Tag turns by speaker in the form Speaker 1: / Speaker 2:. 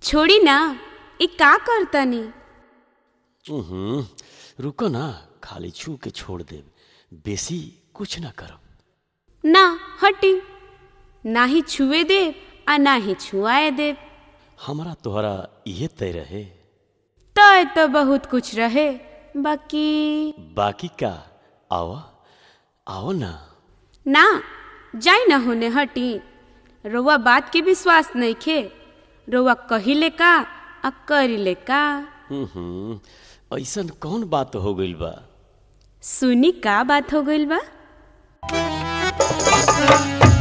Speaker 1: छोड़ी ना ई का करतनी
Speaker 2: हम्म, रुको ना खाली छू के छोड़ देब बेसी कुछ ना करब
Speaker 1: ना हटी ना ही छुए देव आ ना ही छुआए देव
Speaker 2: हमरा तोहरा इहे तय रहे
Speaker 1: तय तो बहुत कुछ रहे बाकी
Speaker 2: बाकी का आवा आओ ना
Speaker 1: ना जाई ना होने हटी रउआ बात के विश्वास नहीं खे रउआ कहिले का आ करिले का
Speaker 2: हम्म, ऐसन कौन बात हो गइल बा
Speaker 1: सुनी का बात हो गइल बा